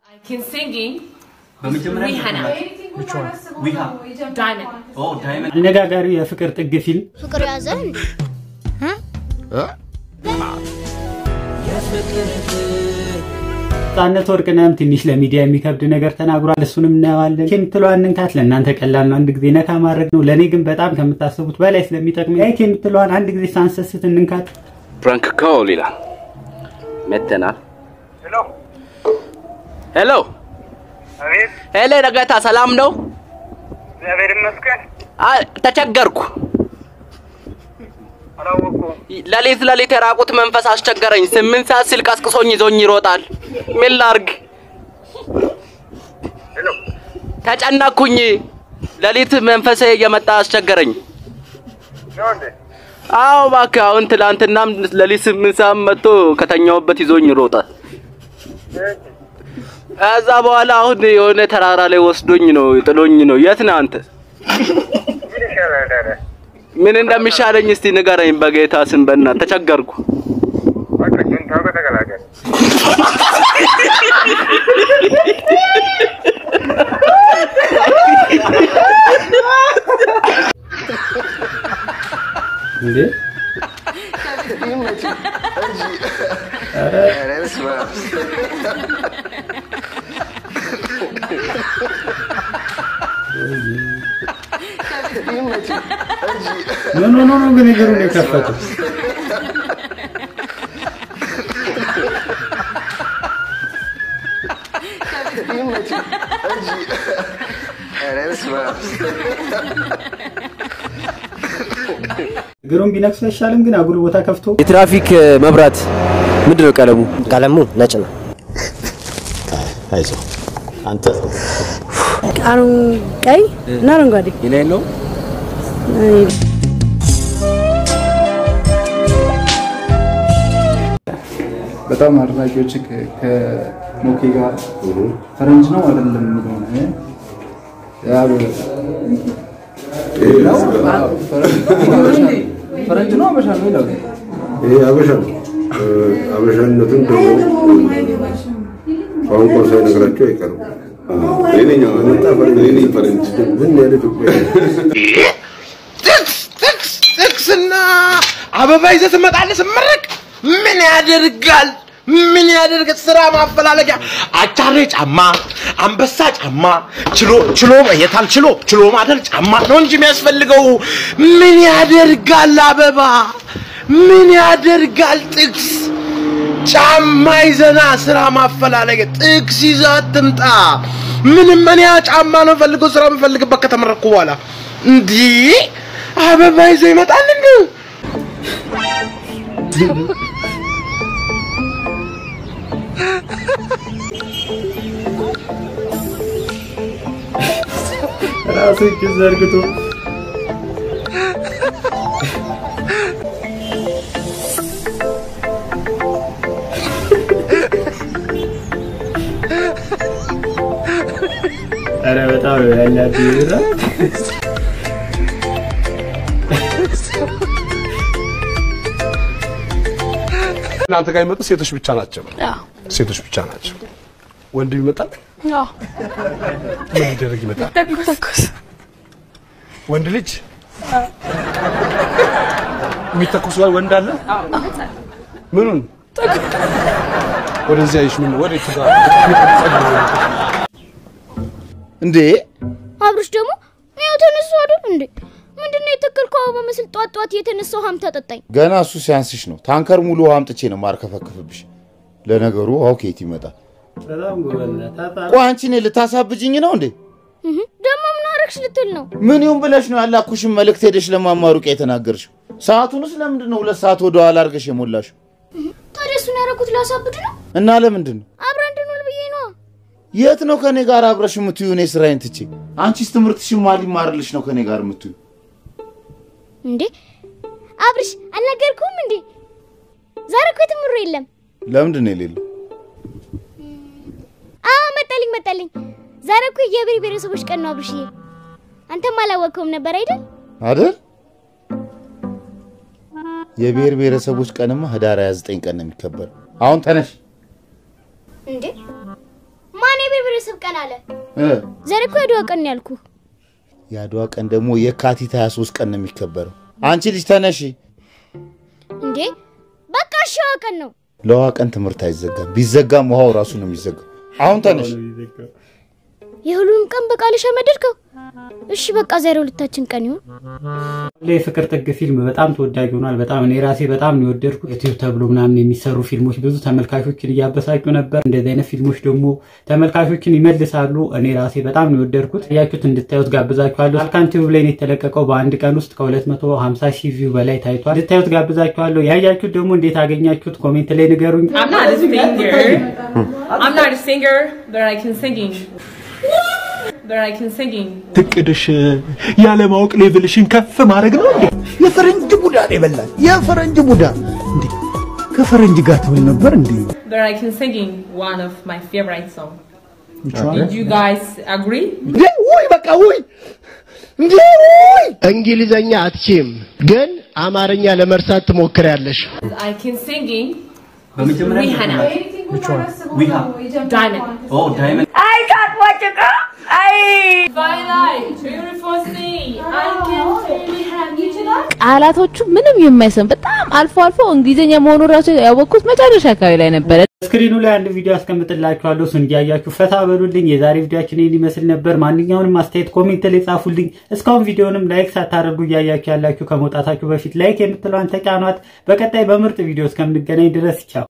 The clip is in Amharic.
can singing በመጀመሪያ Rihanna. Diamond. ኦ ዳይመንድ አነጋጋሪው የፍቅር ጥግ ፊልም ፍቅር ያዘን ነፃነት ወርቅነህም ትንሽ ለሚዲያ የሚከብድ ነገር ተናግሯል። እሱንም እናየዋለን። ይህ የምትለዋን እንካት ለእናንተ ቀላል ነው፣ አንድ ጊዜ ነካ ማድረግ ነው። ለእኔ ግን በጣም ከምታስቡት በላይ ስለሚጠቅም ላይክ የምትለዋን አንድ ጊዜ ሳንሰስት እንንካት። ፕራንክ ኮል ይላል። መተናል። ሄሎ አቤት፣ ሄሎ፣ ነገታ ሰላም ነው? እግዚአብሔር ይመስገን። አይ ተቸገርኩ። አላወኩም። ለሊት ለሊት የራቁት መንፈስ አስቸገረኝ። ስምንት ሰዓት ስልክ አስቅሶኝ ይዞኝ ይሮጣል። ምን ላርግ? ሄሎ፣ ተጨነኩኝ። ለሊት መንፈሴ እየመጣ አስቸገረኝ። ነው እንዴ? አዎ እባክህ፣ አሁን ትላንትናም ለሊት ስምንት ሰዓት መጥቶ ከተኛውበት ይዞኝ ይሮጣል። ከዛ በኋላ አሁን የሆነ ተራራ ላይ ወስዶኝ ነው ጥሎኝ ነው። የት ነህ አንተ? ምን ይሻላል ታዲያ? ምን እንደሚሻለኝ እስቲ ንገረኝ በጌታ ስም በእናትህ ተቸገርኩ። በቃ ጁንታው ጋር ተቀላቀል። እንዴ ምን ሆኖ ነው ግን እግሩን የከፈተው? እግሩን ቢነክሱ አይሻልም? ግን አጉል ቦታ ከፍቶ የትራፊክ መብራት ምንድን ነው ቀለሙ? ቀለሙ ነጭ ነው። አይዞህ አንተ ቃሩ ቀይ እና አረንጓዴ የኔ ነው በጣም አድናቂዎች ከሞኬ ጋር ፈረንጅ ነው አይደለም የሚለው ነው። ያው ፈረንጅ ነው አበሻ ነው ይላሉ። ይሄ አበሻ ነው። አበሻነቱን ደግሞ ቋንቋ ሳይነግራቸው አይቀርም። መጣ ፈረንጅ ምን ያለ ኢትዮጵያ ጥቅስ ጥቅስና አበባ ይዘህ ትመጣለህ ስመረቅ ምን ያደርጋል ምን ያደርግ ስራ ማፈላለጊያ አቻሬ ጫማ አንበሳ ጫማ ችሎ ችሎ የታል ችሎ ችሎ ማደር ጫማ ነው እንጂ የሚያስፈልገው ምን ያደርጋል አበባ ምን ያደርጋል ጥቅስ ጫማ ይዘና ስራ ማፈላለጊያ ጥቅስ ይዘህ አትምጣ ምንም እኔ ያ ጫማ ነው ፈልገው ስራ የምፈልግበት ከተመረኩ በኋላ እንዲህ አበባ ይዘህ ይመጣል እንዴ ራሱ እጅ ዘርግቶ ኧረ በጣም ነው ያላችሁ ይራ እናንተ ጋር የሚመጡ ሴቶች ብቻ ናቸው። ሴቶች ብቻ ናቸው። ወንድ ይመጣል። ምን ሊደረግ ይመጣል? ተኩስ ወንድ ልጅ የሚተኩስ ወንድ አለ። ምኑን ወደዚያ ይሽ ምን ወደ ትጋ እንዴ አብርሽ ደግሞ ያው ተነሱ አይደል እንዴ? ምንድነው የተከልከው አበባ መስል ጧት ጧት የተነሳው ሀም ተጠጣኝ። ገና እሱ ሲያንስሽ ነው። ታንከር ሙሉ ውሃ አምጥቼ ነው ማርከፈክፍብሽ። ለነገሩ ውሃው ከየት ይመጣል? በጣም ጎበዝ ነህ። ታታ ቆይ አንቺ እኔ ልታሳብጅኝ ነው እንዴ? እህ፣ ደግሞ ምን አረግሽ ልትል ነው? ምን ይሁን ብለሽ ነው ያላኩሽን መልእክት ሄደሽ ለማማሩቅ የተናገርሽው? ሰዓቱንስ ለምንድን ነው ሁለት ሰዓት ወደ ኋላ አድርገሽ የሞላሽው? ታዲያ እሱን ያደረኩት ላሳብድ ነው? እና ለምንድን ነው አብረን እንድንውል ብዬ ነዋ። የት ነው ከኔ ጋር አብረሽ የምትዩ? እኔ ስራዬን ትቼ አንቺስ ትምህርትሽን ማን ሊማርልሽ ነው ከኔ ጋር የምትዩ? እንዴ አብርሽ አልነገርኩም እንዴ? ዛሬ እኮ ትምሩ የለም። ለምንድን ነው የሌለው? አዎ መጣልኝ መጣልኝ። ዛሬ እኮ የብሔር ብሔረሰቦች ቀን ነው አብርሽዬ። አንተም አላወቅከውም ነበር አይደል? አይደል? የብሔር ብሔረሰቦች ቀንማ ህዳር 29 ቀን ነው የሚከበረው። አሁን ተነሽ። እንዴ ማን ስብ ቀን አለ። እ ዛሬ እኮ የአድዋ ቀን ነው ያልኩህ። የአድዋ ቀን ደግሞ የካቲት 23 ቀን ነው የሚከበረው። አንቺ ልጅ ተነሺ። እንዴ በቃ ሸዋ ቀን ነው። ለውሃ ቀን ትምህርት አይዘጋም። ቢዘጋም ውሃው ራሱ ነው የሚዘጋው። አሁን ተነሽ። የሁሉንም ቀን በቃልሽ አመደድከው። እሺ በቃ ዛሬ ሁለታችን ቀን ይሁን። የፍቅር ጥግ ፊልም በጣም ተወዳጅ ሆኗል። በጣም እኔ ራሴ በጣም ነው የወደድኩት። ዩቲዩብ ተብሎ ምናምን የሚሰሩ ፊልሞች ብዙ ተመልካቾችን እያበሳጩ ነበር። እንደዚህ አይነት ፊልሞች ደግሞ ተመልካቾችን ይመልሳሉ። እኔ ራሴ በጣም ነው የወደድኩት። ያያችሁት እንድታዩት ጋብዛችኋለሁ። አልካን ቲዩብ ላይ ነው የተለቀቀው። በአንድ ቀን ውስጥ ከ250 ሺህ ቪው በላይ ታይቷል። እንድታዩት ጋብዛችኋለሁ። ያያችሁት ደግሞ እንዴት አገኛችሁት? ኮሜንት ላይ ንገሩኝ። I'm not a singer. I'm not a singer, but I can singing. But I can singing. ትቅድሽ ያለማወቅ ሌቭልሽን ከፍ ማድረግ ነው እንዴ? የፈረንጅ ቡዳ ነው የበላል። የፈረንጅ ቡዳ እንዴ! ከፈረንጅ ጋር ትውል ነበር እንዴ? But I can singing one of my favorite song. Which one? Did you guys agree? እንዴ! ውይ በቃ ውይ እንዴ! ውይ እንግሊዘኛ አትችም፣ ግን አማርኛ ለመርሳት ትሞክሪያለሽ። I can singing. በመጀመሪያ Rihanna. Which one? Rihanna. Diamond. Oh, Diamond. I can't watch it. I. Twilight. Beautiful sea. I can sing. ቃላቶቹ ምንም የማይሰም በጣም አልፎ አልፎ እንግሊዝኛ መሆኑ ራሱ ያወቅኩት መጨረሻ አካባቢ ላይ ነበረ። ስክሪኑ ላይ አንድ ቪዲዮ አስቀምጥላችኋለሁ። እሱን እያያችሁ ፈታ በሉልኝ። የዛሬ ቪዲዮችን ይህን ይመስል ነበር። ማንኛውንም አስተያየት ኮሜንት ላይ ጻፉልኝ። እስካሁን ቪዲዮንም ላይክ ሳታደርጉ እያያችሁ ያላችሁ ከመውጣታችሁ በፊት ላይክ የምትለዋን ተጫኗት። በቀጣይ በምርጥ ቪዲዮ እስከምንገናኝ ድረስ ቻው።